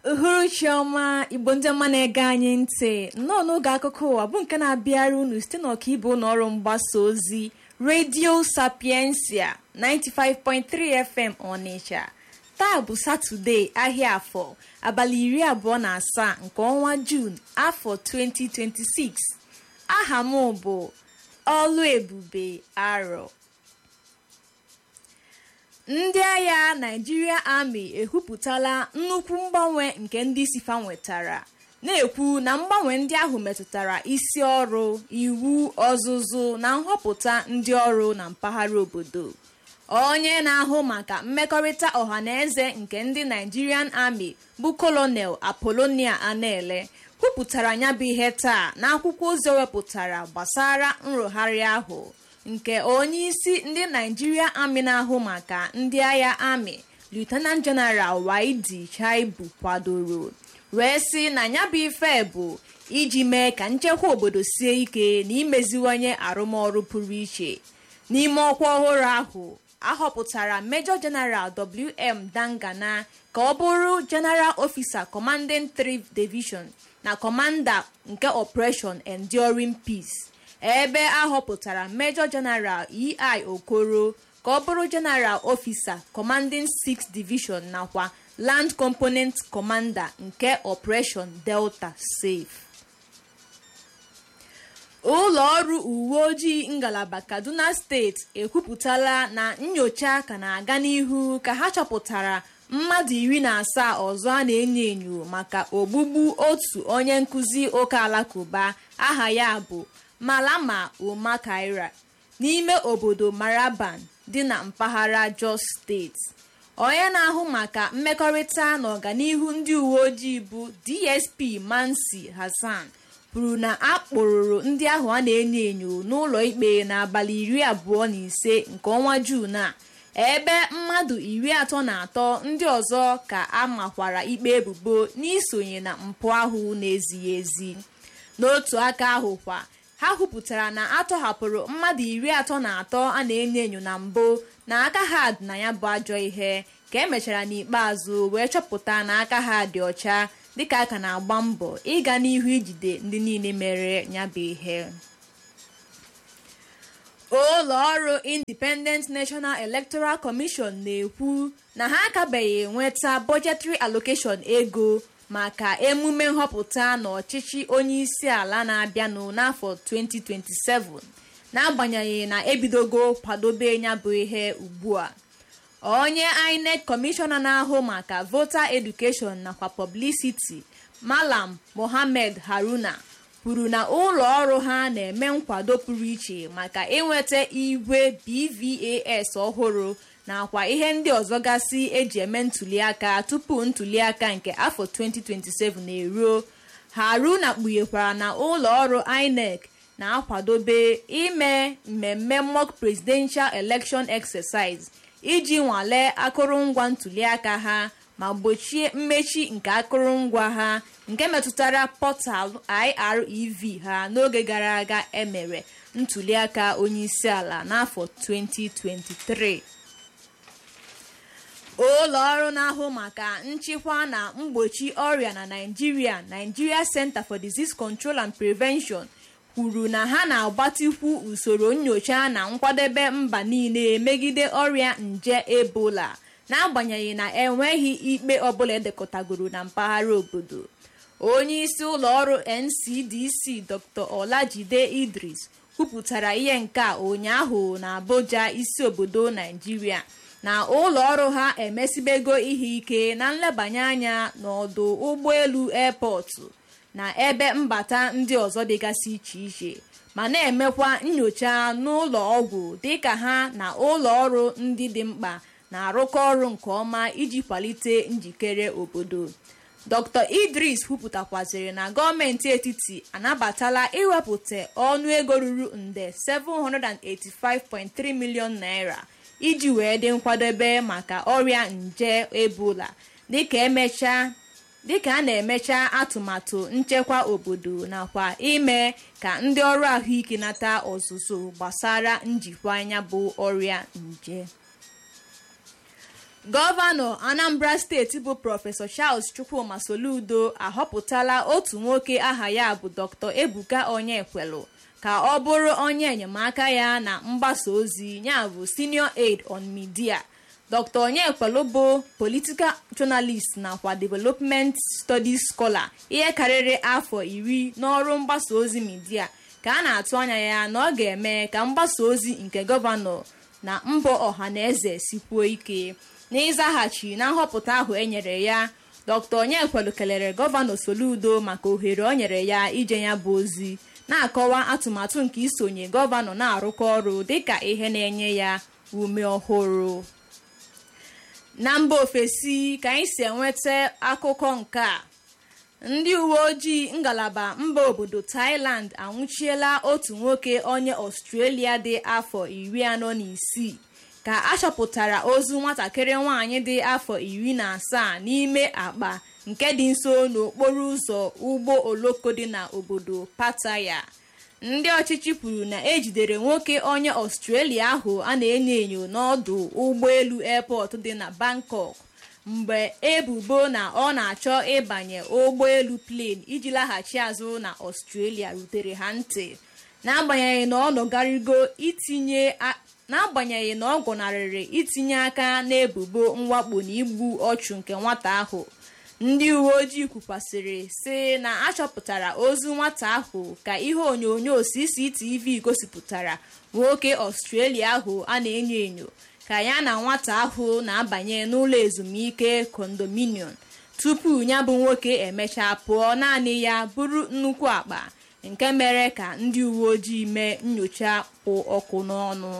uhuruchi ọma igbo ndị ọma na-ege anyị ntị nnọọ n'oge akụkọ ụwa bụ nke na-abịara unu site n'ọkaibe ụlọ ọrụ mgbasa ozi redio sapiensia 95.3 fm ọnịcha taa bụ satọde ahịa afọ abalị iri abụọ na asaa nke ọnwa juun afọ 2026 aha m bụ ọlụ ebube arọ ndị agha Nigeria Army ekwupụtala nnukwu mgbanwe nke ndị isi fa nwetara na-ekwu na mgbanwe ndị ahụ metụtara isi ọrụ iwu ọzụzụ na nhọpụta ndị ọrụ na mpaghara obodo onye na-ahụ maka mmekọrịta ọhaneze nke ndị Nigerian Army bụ Colonel Apollonia Anele kwupụtara ya bụ ihe taa n'akwụkwọ ozi o wepụtara gbasara nrụgharị ahụ nke onye isi ndị Nigeria Army na-ahụ maka ndị agha Army Lieutenant General Waidi Chaibu kwadoro wee sị na ya bụ ife bụ iji mee ka nchekwa obodo sie ike na imeziwanye arụmọrụ pụrụ iche n'ime ọkwa ọhụrụ ahụ ahọpụtara Major General WM Dangana ka ọ bụrụ General Officer Commanding 3 Division na Commander nke Operation Enduring Peace ebe ahọpụtara Major General EI Okoro ka ọ bụrụ General Officer Commanding 6 Division nakwa Land Component Commander nke Operation Delta Safe ụlọ ọrụ uwe ojii ngalaba Kaduna steeti ekwupụtala na nyocha ka na-aga n'ihu ka ha chọpụtara mmadụ iri na asaa ọzọ a na-enyo enyo maka ogbugbu otu onye nkụzi ụka alakụba aha ya bụ Malama Umakaira n'ime obodo Maraban dị na mpaghara Jos steeti onye na-ahụ maka mmekọrịta na ọganihu ndị uwe ojii bụ DSP Mansi Hassan kwuru na a kpụrụrụ ndị ahụ a na-enyo enyo n'ụlọ ikpe n'abalị iri abụọ na ise nke ọnwa Juun a ebe mmadụ iri atọ na atọ ndị ọzọ ka a makwara ikpe ebubo n'isonye na mpụ ahụ na-ezighị ezi n'otu aka ahụ kwa ha kwupụtara na atọhapụrụ mmadụ iri atọ na atọ a na-enyo enyo na mbụ na aka ha dị na ya bụ ajọ ihe ka emechara n'ikpeazụ wee chọpụta na aka ha dị ọcha dịka a ka na-agba mbọ ịga n'ihu ijide ndị niile mere ya bụ ihe ụlọ ọrụ Independent National Electoral Commission na-ekwu na ha akabeghị nweta budgetary allocation ego maka emume nhọpụta na ọchịchị onye isi ala na-abịanụ n'afọ 2027 n'agbanyeghị na ebidogo kwadobe ya bụ ihe ugbu a onye INEC kọmishọna na-ahụ maka voter education nakwa publicity Malam Mohammed Haruna kwuru na ụlọ ọrụ ha na-eme nkwado pụrụ iche maka inweta igwe BVAS ọhụrụ nakwa ihe ndị ọzọ gasị eji eme ntuliaka tupu ntuliaka nke afọ 2027 eruo Haruna kpughekwara na ụlọ ọrụ INEC na-akwadobe ime mmemme mock presidential election exercise iji nwalee akụrụngwa ntuliaka ha ma gbochie mmechi nke akụrụngwa ha nke metụtara pọtalụ IREV ha n'oge gara aga emere ntuliaka onyeisiala n'afọ 2023 ụlọ ọrụ na-ahụ maka nchịkwa na mgbochi ọrịa na Nigeria Nigeria Center for Disease Control and Prevention kwuru na ha na-agbatikwu usoro nyocha na nkwadebe mba niile megide ọrịa nje Ebola n'agbanyeghị na enweghị ikpe ọbụla edekọtagoro na mpaghara obodo onye isi ụlọ ọrụ NCDC Dr. Olajide Idris kwupụtara ihe nke a ụnyaahụ na Abuja isi obodo Naijiria na ụlọ ọrụ ha emesibego ihe ike na nlebanye anya n'ọdụ ụgbọelu airpọtụ na ebe mbata ndị ọzọ dịgasị iche iche ma na-emekwa nyocha n'ụlọ ọgwụ dịka ha na ụlọ ọrụ ndị dị mkpa na-arụkọ ọrụ nke ọma iji kwalite njikere obodo Dr. Idris kwupụtakwaziri na gọọmenti etiti anabatala iwepụta ọnụego ruru nde 785.3 milion naira iji wee dị nkwadebe maka ọrịa nje Ebola dịka emechaa dịka a na-emecha atụmatụ nchekwa obodo nakwa ime ka ndị ọrụ ahụike nata ọzụzụ gbasara njikwa anya bụ ọrịa nje gọvanọ anambra steeti bụ prọfesọ charles chukwuma soludo ahọpụtala otu nwoke aha ya bụ dr ebuka onyekwelu ka ọ bụrụ onye enyemaka ya na mgbasa ozi ya bụ senior aid on media dr onyekwelu bụ political journalist nakwa development studies scholar ihe karịrị afọ iri n'ọrụ mgbasa ozi midia ka a na-atụ anya ya na ọ ga-eme ka mgbasa ozi nke gọvanọ na mbọ ọhaneze sikwuo ike n'ịzaghachi na nhọpụta ahụ enyere ya dr onyekwelu kelere gọvanọ soludo maka ohere o nyere ya ije ya bụ ozi na-akọwa atụmatụ nke isonye gọvanọ na-arụkọ ọrụ dịka ihe na-enye ya ume ọhụrụ na mba ofesi ka anyị si enweta akụkọ nke a ndị uwe ojii ngalaba mba obodo thailand anwụchiela otu nwoke onye ọstrelia dị afọ iri anọ na isii ka a chọpụtara ozu nwatakịrị nwanyị dị afọ iri na asaa n'ime akpa nke dị nso n'okporo ụzọ ụgbọ oloko dị na obodo pataya ndị ọchịchị kwuru na ejidere nwoke onye ọstrelia ahụ a na-enyo enyo n'ọdụ ụgbọelu airport dị na bangkok mgbe ebubo na ọ na-achọ ịbanye ụgbọelu plane iji laghachi azụ na ọstrelia rutere ha ntị n'agbanyeghị na ọ nọgarigo itinye n'agbanyeghị na ọ gọnarịrị itinye aka n'ebubo mwakpo na igbu ọchụ nke nwata ahụ ndị uwe ojii kwukwasịrị sị na achọpụtara ozu nwata ahụ ka ihe onyonyo cctv gosipụtara nwoke ọstrelia ahụ a na-enyo enyo ka ya na nwata ahụ na-abanye n'ụlọ ezumike kondominium tupu ya bụ nwoke emechaa pụọ naanị ya bụrụ nnukwu akpa nke mere ka ndị uwe ojii mee nyocha kpụ ọkụ n'ọnụ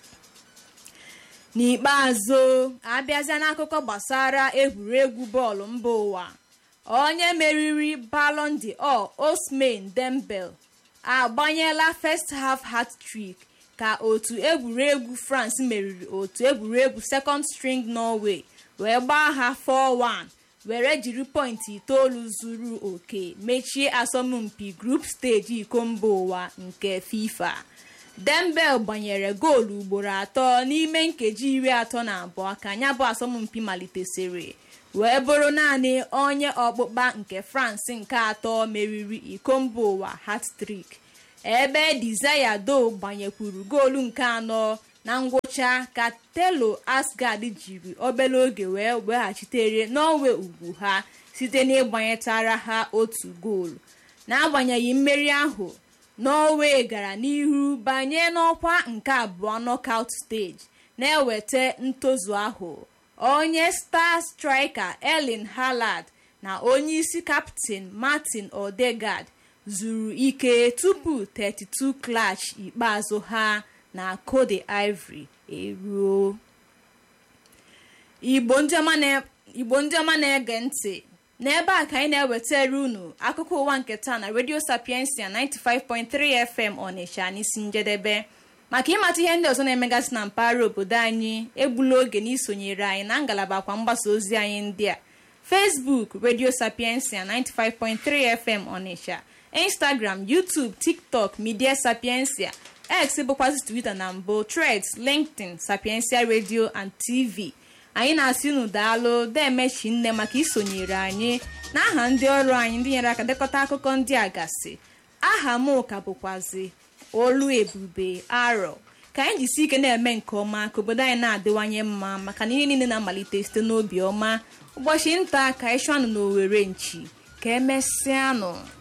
n'ikpeazụ abịazịa n'akụkọ gbasara egwuregwu bọọlụ mba ụwa onye meriri Ballon d'Or Ousmane Dembele agbanyela first half hat-trick ka otu egwuregwu France meriri otu egwuregwu second string Norway wee gbaa ha 4-1 were jiri pọintị itoolu zuru oke mechie asọmpi group steji iko mba ụwa nke FIFA dembel gbanyere goolu ugboro atọ n'ime nkeji iri atọ na abụọ ka ya bụ asọmpi malitesịrị wee bụrụ naanị onye ọkpụkpa nke france nke atọ meriri iko mba ụwa hat-trick ebe Desire Do gbanyekwuru goolu nke anọ na ngwụcha ka telo asgard jiri obere oge wee weghachitere n'onwe ugwu ha site n'ịgbanyetara ha otu goolu n'agbanyeghị mmeri ahụ norway gara n'ihu banye n'ọkwa nke abụọ knockout stage na-eweta ntozu ahụ onye star striker erling haaland na onye isi kaptin martin odegaard zuru ike tupu 32 klach ikpeazụ ha na Cote d'Ivoire eruo igbo ndị ọma na-ege ntị n'ebe a ka anyị na-ewetara unu akụkọ ụwa nke taa na radio sapiensia 95.3 fm ọnịsha n'isi njedebe maka ịmata ihe ndị ọzọ na-emegasị na mpaghara obodo anyị egbula oge na isonyere anyị na ngalaba kwa mgbasa ozi anyị ndị a facebook radio sapiensia 95.3 fm ọnịsha instagram youtube tiktok media sapiensia x bụkwazi twitter na mbụ threads linkedin sapiensia radio and tv anyị na-asị unu daalụ demechi nne maka isonyere anyị na aha ndị ọrụ anyị ndị nyere aka dekọta akụkọ ndị a gasị aha m ka bụkwazi olu ebube arọ ka anyị jisi ike na-eme nke ọma ka obodo anyị na-adịwanye mma maka na ihe niile na-amalite site n'obi ọma ụbọchị nta ka anyị chụọ anụ n'owere nchi ka emesịanụ